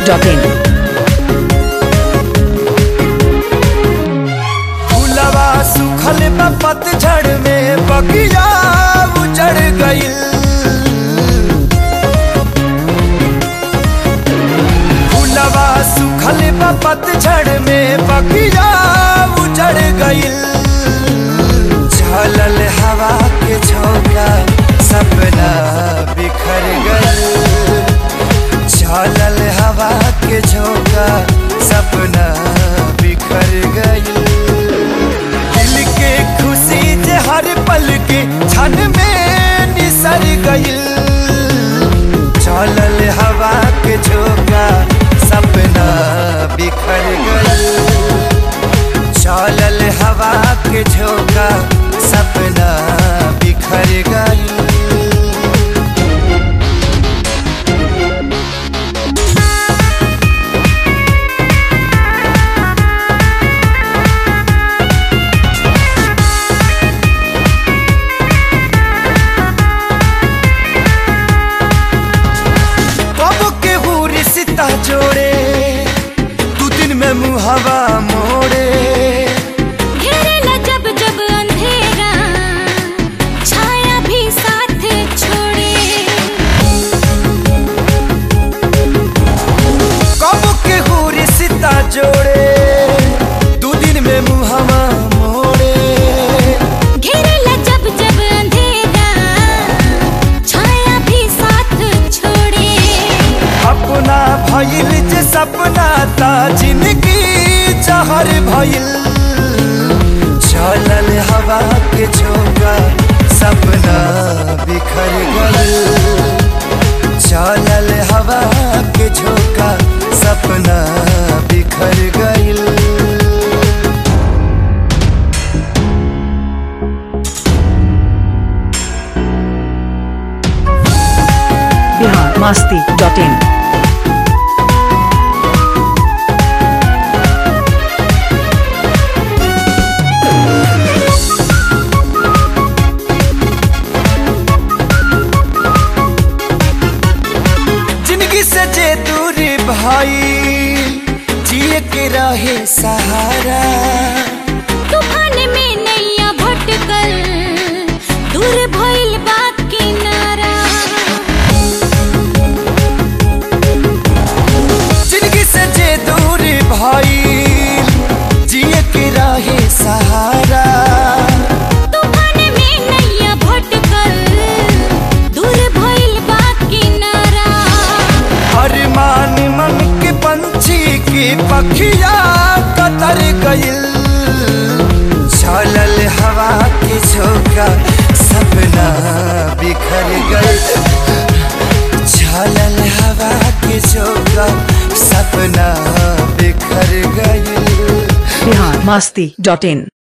dot in फूलवा सुखल बा पतझड़ में बगिया उजड़ गइल फूलवा सुखल बा पतझड़ में बगिया उजड़ गइल झलल हवा के झोंका सपना बिखर गइल झलल हवा के झोंका सपना बिखर गइल दिल के खुशी जे हर पल के क्षण में निसर गइल चलल हवा के झोंका सपना बिखर गइल चलल हवा के झोंका सपना बिखर गइल कब के रिश्ता जोड़े दू दिन में मुहवा मोड़े घेरेला जब जब अंधेरा छाया भी साथ छोड़े कब के रिश्ता जोड़े दू दिन में मुहवा मोड़े घेरेला जब जब अंधेरा छाया भी साथ छोड़े अपना भइल जे सपना ता जिंदगी जहर भइल चलल हवा के झोंका सपना बिखर गइल चलल हवा के झोंका सपना बिखर गइल बिहार मस्ती डॉट इन जिंदगी से जे दूरी भाई जिए के रहे सहारा तूफान में नैया भटकल दूर भइल बा किनारा जिंदगी से जे दूरी भाई जिए के रहे सहारा तूफान में नैया भटकल दूर भइल बा किनारा अरमान मन के पंछी की पखिया कतर गइल चलल हवा के झोंका सपना बिखर गइल चलल हवा के झोंका सपना बिखर गइल बिहार मस्ती डॉट इन